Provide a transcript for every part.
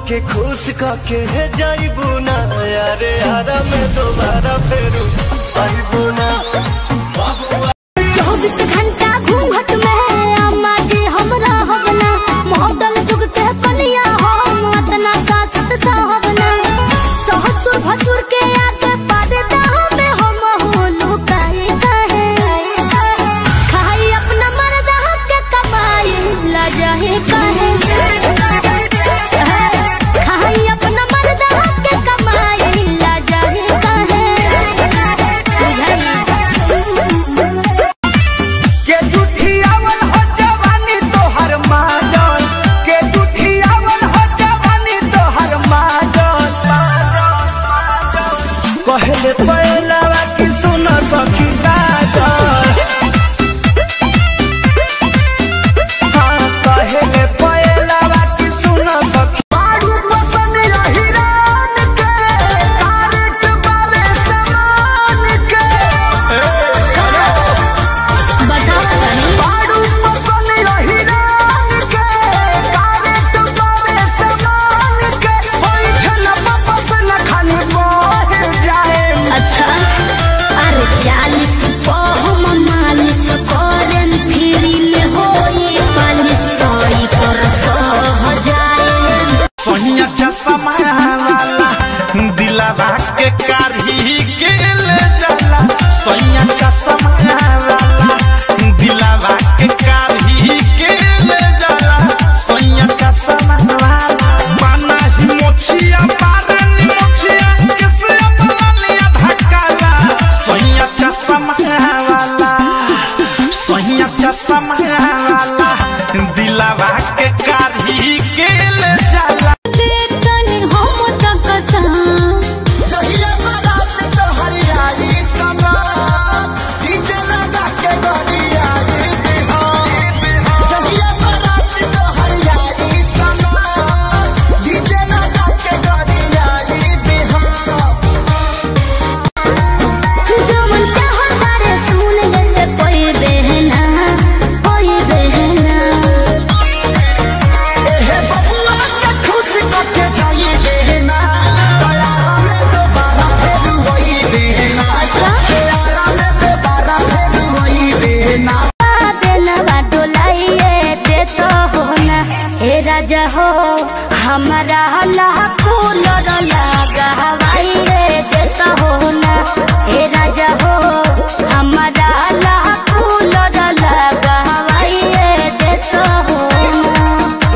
के खुश करके जाइबू ना यारे यारा में दोबारा फेरू आइबू ना चौबीस घंटा घूंघट में अम्मा जी हमरा हवना मॉडल जुग के कनिया हम अतना सासत साहबना ससुर भसुर के आगे पर्दा में हम हो लुकाए काहे खाई अपना मर्दा के कमाई ला जाहे काहे खाई अपना मर्दा के कमाई ला जाहे काहे बुझाई के जुठियावल हो जवानी तोहर माजन के जुठियावल हो जवानी तोहर माजन कहले पहलावा की सुन सखी गाजन हाँ कहले पहलावा की सुन सखी बारू पसंद रही रान के कारट बावे समान के बताओ तनी बारू पसंद रही रान के कारट बावे समान के होई छलप पसंद खाली बह जाए अच्छा अरे चालीस बहुम मालिश करें फ्री में होई पालिश सोई पर सह जाए सोनिया चश्मा वाला दिलावा के कारही के ले जाला सोनिया चश्मा वाला दिलावा के कारही के ले जाला सोनिया चश्मा वाला माना ही मोछिया पारनी मोछिया किसे अपना लिया धक्काला सोनिया चश्मा वाला सोनिया चश्मा वाला दिलावा के कारही के ले जाला तनी हम तक सा जहिया बारात तोहरियाई समा, डीजे लगा के गरियाई बिहार। जहिया बारात तोहरियाई समा, डीजे लगा के गरियाई बिहार। जवन चाहत बारे सुन ले कोई बहना कोई बहना एहे बबुआ के खुश करके जाई देना, दयारा में दोबारा फेर वही देना। अच्छा दयारा में दोबारा फेर वही देना। बेनवा डोलाइए दे तो हो ना हे राजा हो हमारा लाखों लड़ लगा हवाइए दे तो हो ना हे राजा हो हमारा लाखों लड़ लगा हवाइए दे तो हो ना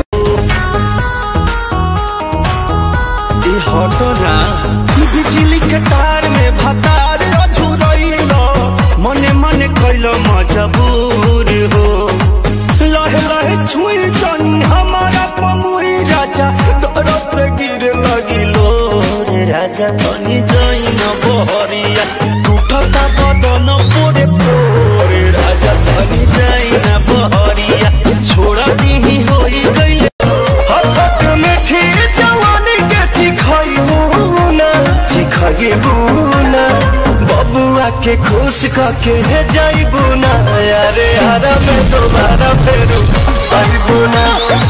ई हटना बिजली के तार में भतार अझुरइलो मने मने कैलो मजबूर हो लहे लहे छुई जनी हमारा पमुई राजा दरद से गिरे लगिलो रे राजा तनी जई न बहरिया टूटता बदन पोरे पोरे राजा तनी जई न बहरिया छोड़ दी होई गइले हथक मिठी जवानी के चिखइबूना चिखइबूना बबुआ के खुश करके जाइबूना यारे यारा में दोबारा फेरू आइबूना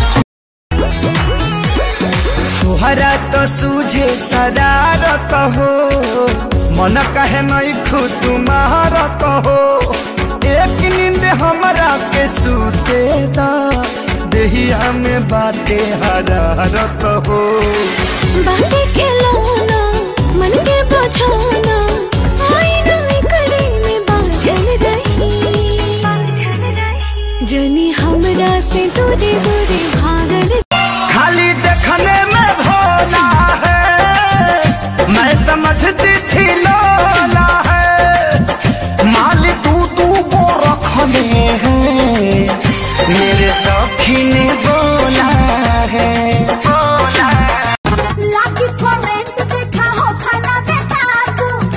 तोहरा तो सूझे शरारत हो मन कहे नहीं खुद तुम्हारत हो एक नींद हमरा के सूते दा देहिया में बाटे हरारत हो बाटे के लौना मन के बझाना आईना करे में बाझल रही जनी हमरा से दूरे दूरे भागल खाली देखने में भोला है मैं समझती थी लोला है माल तू तू को रखने हैं मेरे सखी ने बोला है बोला लाकी कमेंट देखा हो खाना बेटा तू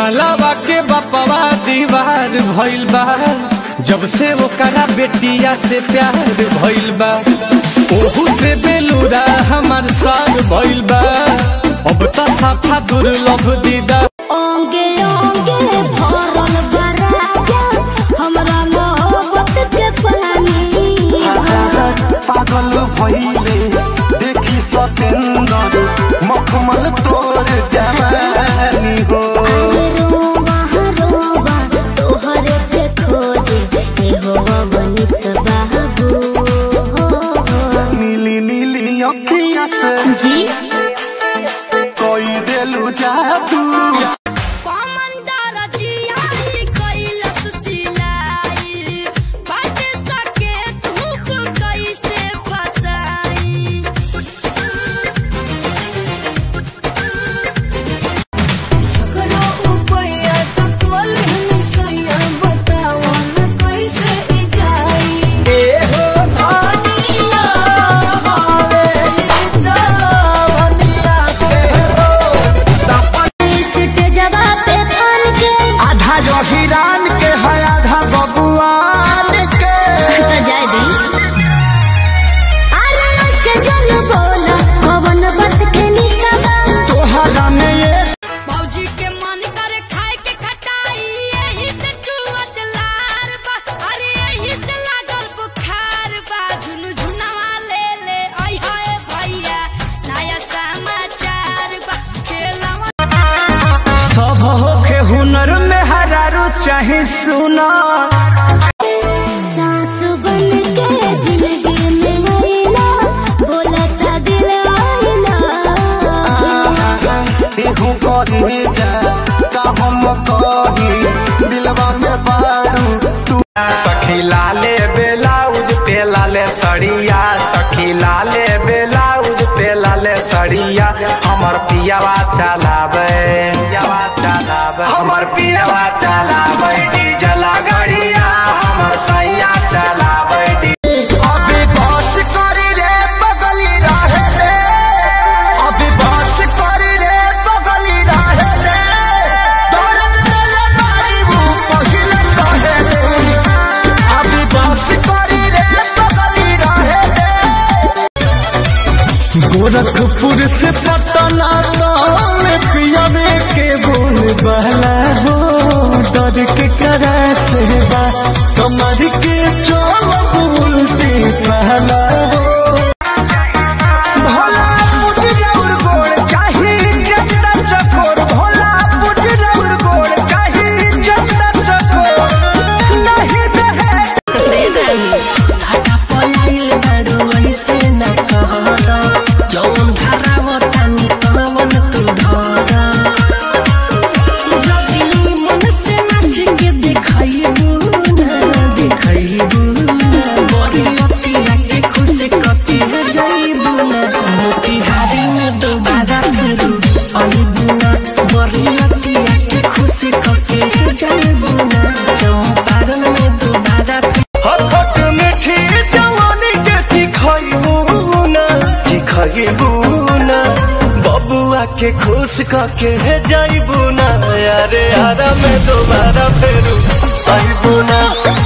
मालावा के बपवा दीवार भइल बा जब से ओकरा बेटिया से प्यार भइल बा ओहू से बेलूरा हमार सार भइल बा अब त साफा दुर्लभ दीदा ओंगे ओंगे भरल बराजा हमरा मोहब्बत के पानी पागल भइले देखी सतेंदर मखमल तोर जवानी हो रोवा रोवा तोहरे के खोजे ए होवा बनी सबाबू नीली नीली अखिया से जी कोई देलू जादू कमंदर जियाई कैलस सिलाई बाट सके धूप कैसे फसाई सकरो उपया तो कोल्हनी सैया बतावा न कैसे ई जाई स्टेजवा पे फन के आधा जो हिरान के है आधा बबुआन के तो जाय दी अरे के जल बोला पवन बत के निसवा तोहरा में ये मौजी के मन करे खाए के खटाई यही से चुवत लार बा अरे यही से लागल बुखार बा झुनु झुनवा ले ले आई हाय भैया नया समाचार बा खेलवा सब होखे हुनर में हरारू चाहे सुना सास बन के जिंदगी में आइला बोलता दिल आइला एहू करी जा का हम कही दिलवा में बारू तू सखी लाले बेलाउज पे लाले सड़िया सखी लाले बेलाउज पे लाले सड़िया हमर पियावा चलावे पियावा चलावे हमर पियावा चलावे डीजल गाड़िया हमर सैया चलावे डी- अभी बस करी रे बगली रहे रे अभी बस करी रे बगली रहे रे दौड़त चले मारी वो पहिले कहे रे अभी बस करी रे बगली रहे रे गोरखपुर से पटना में पियावे के बोल बहला हो डर के करा से बा कमर के चोल बोलते पहला हो भोला पुजरौर गोड़ चाही जचना चकोर भोला पुजरौर गोड़ चाही जचना चकोर नहीं दहे पलाइल बारू ऐसे न कहर जौन धाराव तानी कवन तू धर जदी मन से नाच के देखैबू ना देखैबू ना बड़ी लतिया के खुश कके जाइबू ना मोतिहारी में दोबारा फेरू आइबू ना बड़ी लतिया के खुश कके जाइबू ना चंपारण में दोबारा फेरू हथक मीठी जवानी के चिखैबू ना चिखैबू ना बबुआ के खुश कके जाइबू ना यारे आरा में दोबारा फेरू आइबू ना